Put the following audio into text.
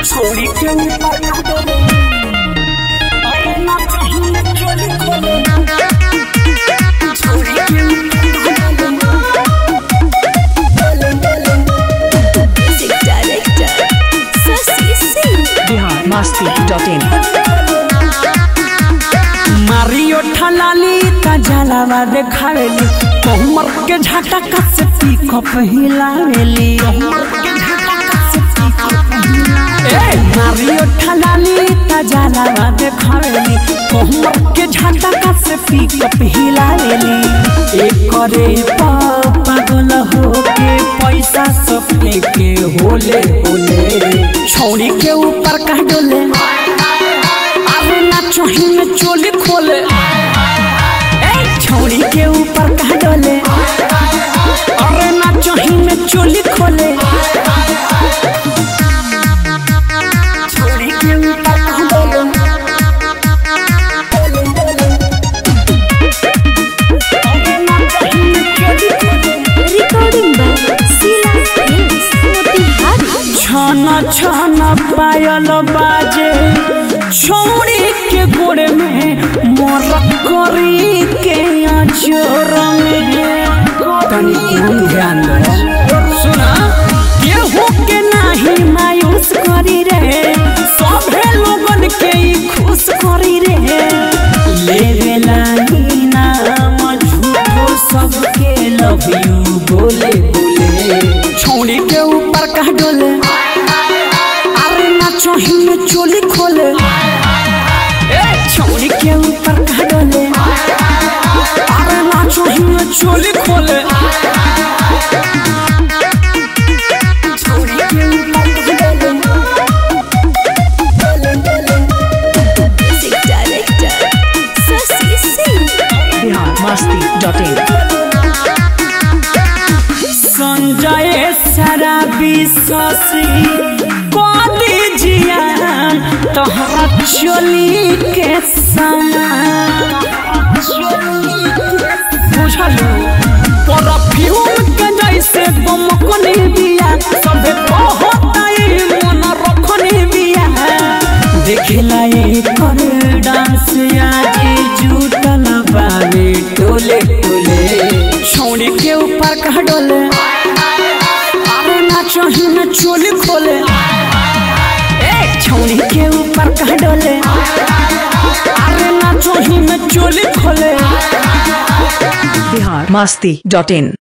छोड़ी के ऊपर ना डोले अरे ना चाहिए चोली खोले छोड़ी के ऊपर ना डोले डोले डोले Music director Sasi Singh. Bihar Masti dot in मारियो ठलाली ता जलावा देखावेली कोमर के झटका से पिकअप हिलावेली ए मारियो ठलाली ता जलावा देखावेली कोमर के झटका से पिकअप हिलावेली एक करे प- पागल हो के पैसा सबके के होले होले छौड़ी के ऊपर कह डोले अरे ना चोही में चोली खोले ए छौड़ी के ऊपर कह डोले अरे ना चोही में चोली खोले छौड़ी के ऊपर कह डोले अरे ना चोही में चोली खोले Recording by Sila Films. Motihari. छाना छाना पायल बाजे छोड़ी के गोड़ में मोर करी के अजोर में तनी ध्यान ध्यान दो सुना केहू के नाही मायूस करी रे सभे लोगन के ई खुश करी रे लेवे लागी नाम झूठो सबके लव यू बोले बोले छौड़ी के ऊपर कह डोले अरे ना चोही में चोली खोले ए छौड़ी के ऊपर कह डोले अरे ना चोही में चोली खोले छौड़ी के ऊपर कह डोले डोले डोले Music director Sasi Singh. Bihar Masti dot in Sanjay शराबी शशि कदी जियान तोहरा चोली के समान बुझलू परफ्यूम के जैसे गमकनी बिया सबे कहताई मन रखनी बिया देखला एकर डांस आज जुटल बावे टोले टोले छौड़ी के ऊपर कह डोले अरे ना चोही में चोली खोले ए छौड़ी के ऊपर कह डोले अरे ना चोही में चोली खोले बिहार मस्ती डॉट इन